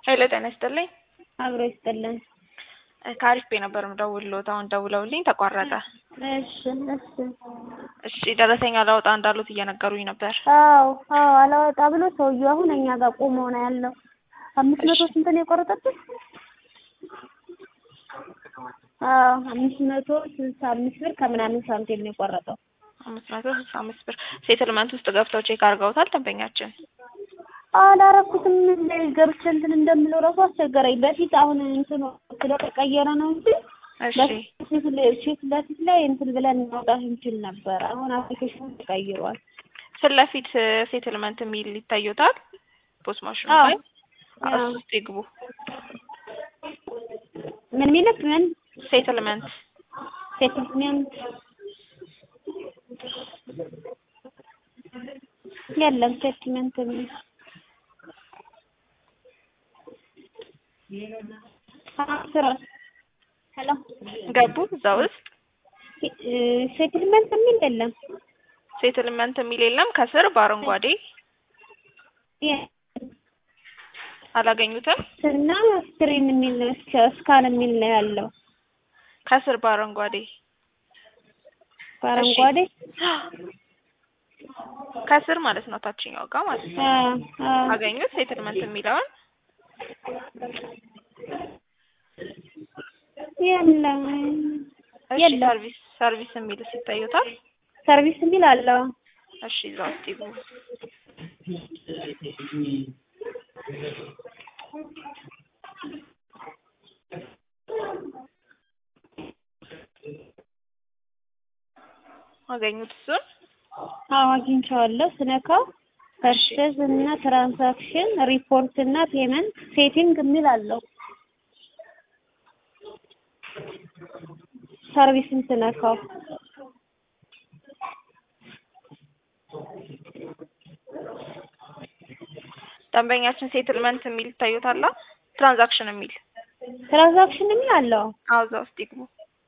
ሄሎ ጤና ይስጥልኝ። አብሮ ይስጥልን። ከአሪፍ ቤ ነበር የምደውልልዎት። አሁን ደውለውልኝ ተቋረጠ። እሺ እሺ። እሺ ደረሰኝ አላወጣ እንዳሉት እየነገሩኝ ነበር። አዎ አዎ አላወጣ ብሎ ሰውዬው አሁን እኛ ጋር ቆሞ ነው ያለው። አምስት መቶ ስንት ነው የቆረጠብን? አዎ አምስት መቶ ስልሳ አምስት ብር ከምናምን ሳንቲም ነው የቆረጠው። አምስት መቶ ስልሳ አምስት ብር ሴትልመንት ውስጥ ገብተው ቼክ አድርገውታል ደንበኛችን? አላረኩትም ላይ ገብቼ እንትን እንደምለው ራሱ አስቸገረኝ። በፊት አሁን እንትኑ ስለተቀየረ ነው እንጂ እሺ በፊት ላይ- ፊት ለፊት ላይ እንትን ብለን ማውጣት እንችል ነበር። አሁን አፕሊኬሽኑ ተቀይሯል። ፊት ለፊት ሴትልመንት የሚል ይታዩታል ፖስት ማሽኑ አዎ ላይ አዎ። እሱ ውስጥ ይግቡ። ምን ሚልክ ምን ሴትልመንት ሴትልመንት የለም ሴትልመንት የሚል ስራ ሄሎ ገቡ እዛ ውስጥ ሴትልመንት የሚል የለም ሴትልመንት የሚል የለም። ከስር በአረንጓዴ አላገኙትም። እና ስክሪን የሚል ነው ስካን የሚል ነው ያለው ከስር በአረንጓዴ በአረንጓዴ ከስር ማለት ነው ታችኛው ጋር ማለት ነው። አዎ አዎ አገኙት ሴትልመንት የሚለውን የለም እሺ የለም ሰርቪስ ሰርቪስ የሚል ይታዩታል። ሰርቪስ የሚል አለው እሺ እዛ ውስጥ ይግቡ። አገኙት እሱን አዎ አግኝቼዋለሁ ስነካው ፐርቼዝ እና ትራንዛክሽን ሪፖርት እና ፔመንት ሴቲንግ የሚል አለው ሰርቪስን ስነካው ደንበኛችን ሴትልመንት የሚል ይታዩታል። ትራንዛክሽን የሚል ትራንዛክሽን የሚል አለው አዎ እዛ ውስጥ ይግቡ።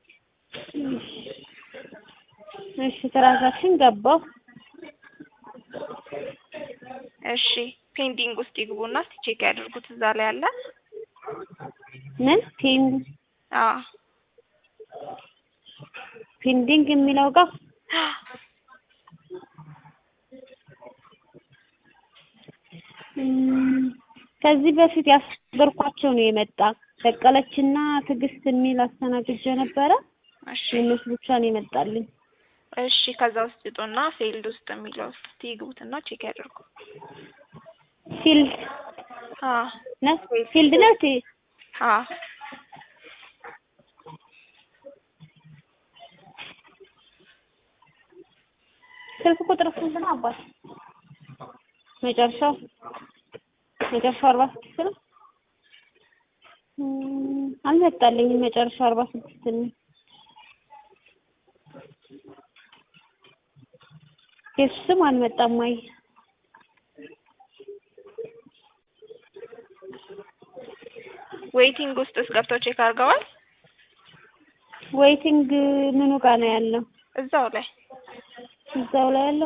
እሺ ትራንዛክሽን ገባው እሺ ፔንዲንግ ውስጥ ይግቡና እስቲ ቼክ ያድርጉት እዛ ላይ አለ። ምን ፔን አዎ ፔንዲንግ የሚለው ጋር እም፣ ከዚህ በፊት ያስገርኳቸው ነው የመጣ በቀለችና ትዕግስት የሚል አስተናግጄ ነበረ። እሺ የእነሱ ብቻ ነው የመጣልኝ። እሺ ከዛ ውስጥ ይጡና ፊልድ ውስጥ የሚለው ውስጥ እስቲ ይግቡትና ቼክ ያድርጉ። ፊልድ አዎ ነው ፊልድ ነው ቲ አዎ ስልክ ቁጥር ስንት ነው አባት? መጨረሻው መጨረሻው አርባ ስድስት ነው። እም፣ አልመጣልኝም። መጨረሻው አርባ ስድስት ነው። የሱ ስም አልመጣም። አይ ዌይቲንግ ውስጥ ገብተው ቼክ አድርገዋል። ዌይቲንግ ምኑ ጋር ነው ያለው? እዛው ላይ እዛው ላይ ያለው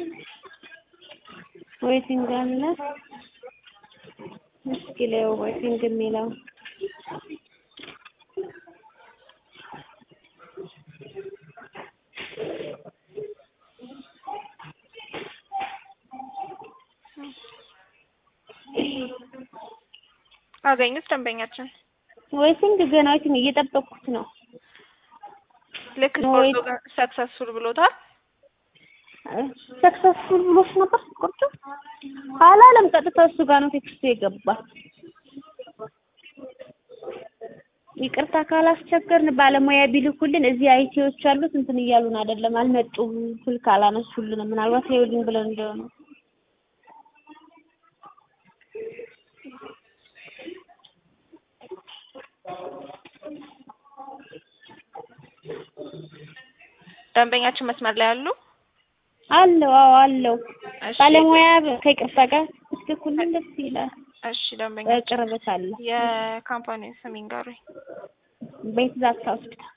ዌይቲንግ አለ። እስኪ ላየው ዌይቲንግ የሚለው አገኙት ደንበኛችን ዌይቲንግ ገና ዌይቲንግ እየጠበቅኩት ነው። ልክ ነው ስፖርቱ ወይ- ጋር ሰክሰስፉል ብሎታል። ሰክሰስፉል ብሎሽ ነበር ቁርጡ አላለም። ቀጥታ እሱ ጋር ነው ቴክስቱ የገባ። ይቅርታ ካላስቸገርን ባለሙያ ቢልኩልን እዚህ አይቲዎች አሉት እንትን እያሉን አይደለም፣ አልመጡም። ስልክ አላነሱልንም። ምናልባት ይኸውልኝ ብለን እንደሆነ ደንበኛችን መስመር ላይ አሉ። አለው። አዎ አለው። እሺ ባለሙያ ከይቅርታ ጋር እስክኩልን ደስ ይላል። እሺ ደንበኛ በቅርበት አለ። የካምፓኒ ስም ይንገሩኝ። ቤት ዛታ ሆስፒታል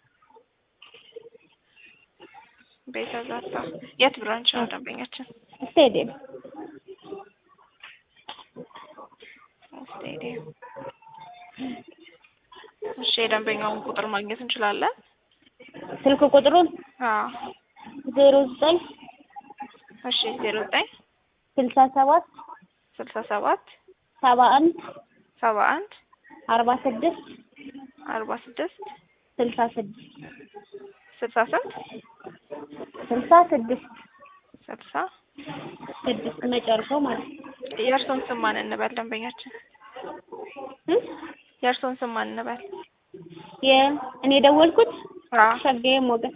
ቤተ ዛታ የት ብራንች ነው ደንበኛችን? ስቴዲየም ስቴዲየም እሺ የደንበኛውን ቁጥር ማግኘት እንችላለን? ስልክ ቁጥሩን አዎ ዜሮ ዘጠኝ እሺ ዜሮ ዘጠኝ ስልሳ ሰባት ስልሳ ሰባት ሰባ አንድ ሰባ አንድ አርባ ስድስት አርባ ስድስት ስልሳ ስድስት ስልሳ ስንት ስልሳ ስድስት ስልሳ ስድስት መጨረሻው ማለት ነው። የእርሶን ስም ማን እንበል ደንበኛችን? እ? የእርሶን ስም ማን እንበል? የእኔ የደወልኩት አዎ ሸጋዬ ሞገስ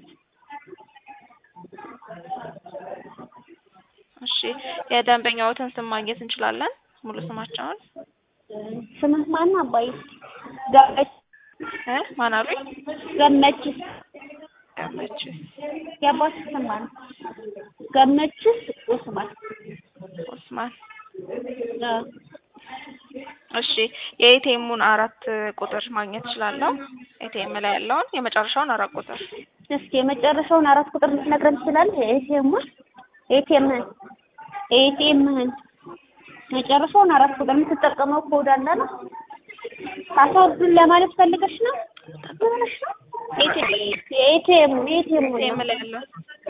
እሺ የደንበኛዎትን ስም ማግኘት እንችላለን? ሙሉ ስማቸውን ስምህ ማን ነው አባዬ? ገመች እ ማን አሉኝ? ገመችስ ገመችስ የአባትህ ስም ማን ነው? ገመችስ ኡስማን ኦስማን። አዎ እሺ የኤቲኤሙን አራት ቁጥር ማግኘት እችላለሁ? ኤቲኤም ላይ ያለውን የመጨረሻውን አራት ቁጥር እስኪ የመጨረሻውን አራት ቁጥር ልትነግረን ትችላለህ? ኤቲኤሙን ኤቲኤምህን ኤቲኤምህን መጨረሻውን አራት ቁጥር የምትጠቀመው ኮድ አለ ነው? ፓስወርዱን ለማለት ፈልገሽ ነው? ምን ሆነሽ ነው? የኤቲኤም የኤቲኤም ኤቲኤም ላይ ያለው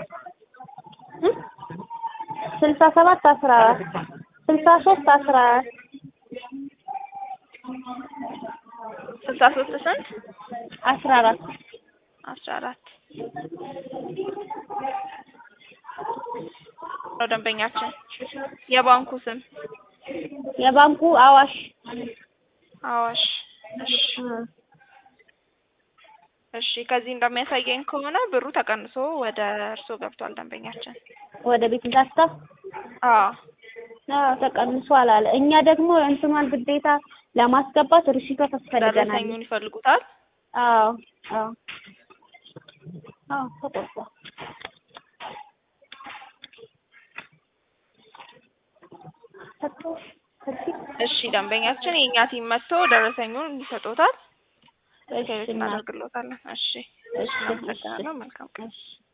ስልሳ ሰባት አስራ አራት ስልሳ ሶስት አስራ አራት ስልሳ ሶስት ስንት አስራ አራት አስራ አራት ነው ደንበኛችን። የባንኩ ስም የባንኩ አዋሽ አዋሽ። እሺ እሺ ከዚህ እንደሚያሳየኝ ከሆነ ብሩ ተቀንሶ ወደ እርስዎ ገብቷል ደንበኛችን። ወደ ቤት እንዳስታ አዎ አዎ ተቀንሷል አለ። እኛ ደግሞ እንትኗን ግዴታ ለማስገባት ርሽቷ ታስፈልገናል። ደረሰኙን ይፈልጉታል? አዎ አዎ አዎ ተቆርጧል። ሰጥቶሽ ከዚህ እሺ ደንበኛችን የእኛ ቲም መጥቶ ደረሰኙን ይሰጦታል። እሺ ሴት እናት እናደርግሎታለን። እሺ እሺ እናመሰግናለን። መልካም ቀን። እሺ